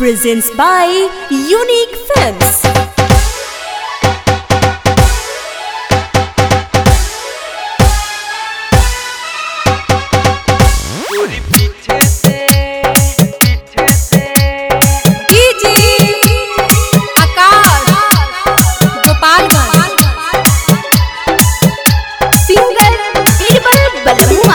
presents by Unique Films. पूरी पीछे से पीछे से DJ Akash Gopalganj Singer Birbal Balua.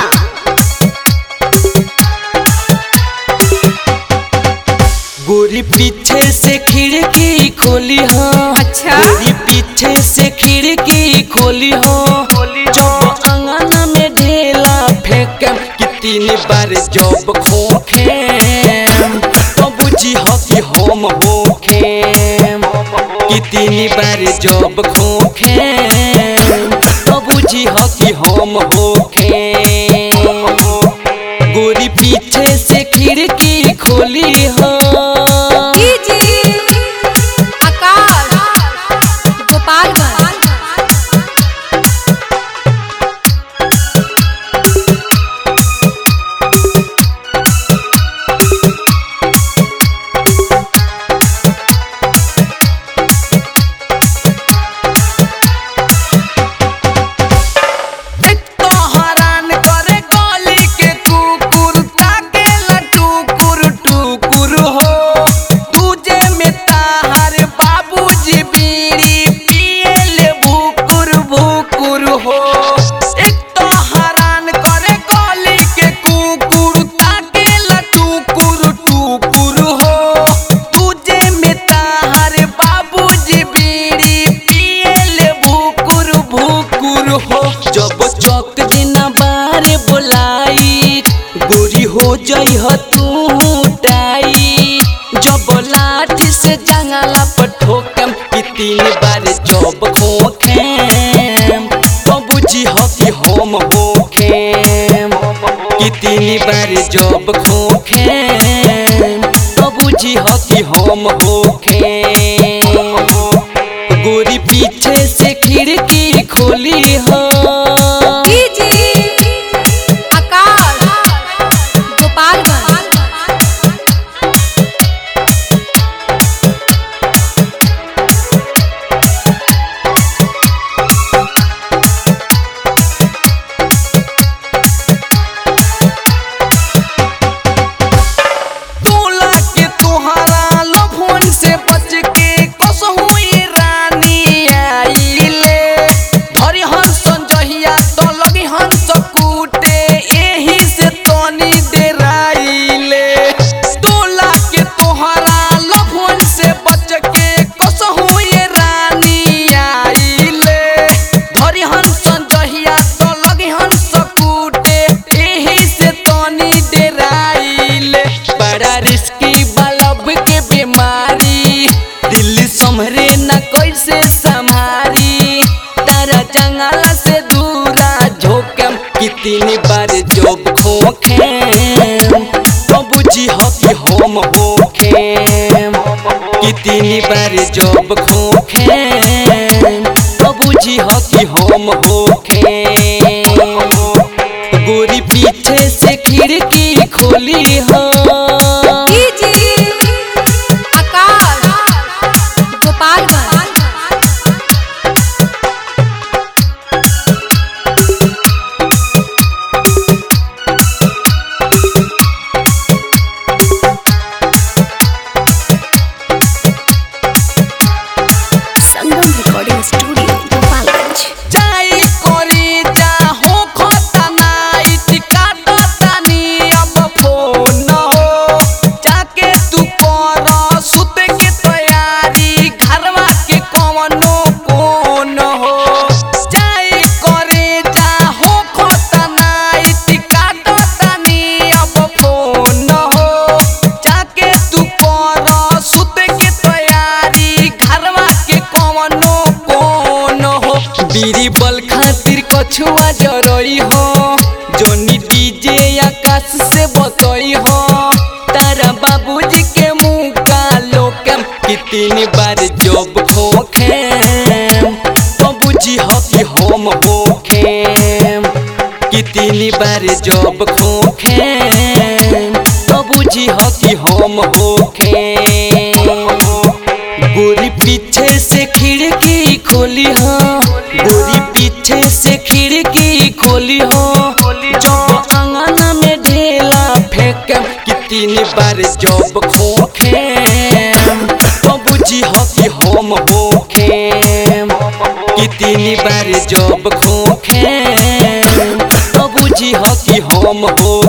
गोरी पीछे से खिड़की खोली हो अच्छा। गोरी पीछे से खिड़की खोली हो जब अंगना में ढेला फेंकम कि तीन बार जब खोखे तो बुझी हो कि हम होखे कि तीन बार जब खोखे तो बुझी हो कि हम होखे गोरी पीछे से खिड़की खोली हो डीजे आकाश गोपालगंज तो हरान करे गली के कुकुर ताके टुकुर टुकुर हो तुझे में ताहर बाबूजी बीड़ी पिए ले भुकुर भुकुर हो एक तो हरान करे गली के कुकुर ताके टुकुर टुकुर हो तुझे में ताहर बाबूजी बीड़ी पिए ले भुकुर भुकुर हो जब चौक दिना बारे बोलाई गोरी हो जई ह तू टाई जब लाठी से जंगला पर ठोकम कि तीन बार जब खोखेम तो बुझी ह कि हम होखेम कि तीन बार जब खोखेम तो बुझी ह कि हम होखेम गोरी पीछे से खिड़की खोली हो डीजे आकाश गोपालगंज तोला के तोहरा लफन से बच के कसहु ये रानी आइले धरी हंस जहिया तो लगी हंस कूटे एही से तनी डेराइले तोला के तोहरा लफन से बच के कसहु ये रानी आइले धरी हंस जहिया तो लगी हंस कूटे एही से तनी डेराइले बड़ा रिस्की बलब के बीमारी दिल्ली संभरे न कैसे संभारी तारा जंगल से दूरा झोकम कितनी बार जब खोखेम तो बुझी हो कि हम होखेम कितनी बार जब खोखेम तो बुझी हो कि हम होखेम गोरी पीछे से खिड़की खोली हो DJ Akash Gopalganj Sangam Recording Studio, Gopalganj. जाई कोरी जा हो खतना इटिका तनी अब फोन हो जाके तू कर सुते के तैयारी घरवा के कवनो कोन हो जाई करे जा हो खतना इटिका तनी अब फोन हो जाके तू कर सुते के तैयारी घरवा के कवनो कोन हो बीरी बल खातिर कछुआ जरई हो जोनी डीजे आकाश से बतई हो तारा बाबूजी के मुंह का लोकम कितनी बार जब खोखेम तो बुझी हो कि हम होखेम कितनी बार जब खोखेम तो बुझी हो कि हम होखेम बोली हो गोरी पीछे से खिड़की खोली हो जब अंगना में ढेला फेंक कि तीन बार जब खोखे तो बुझी हो कि हम होखे कि तीन बार जब खोखे तो बुझी हो कि हम हो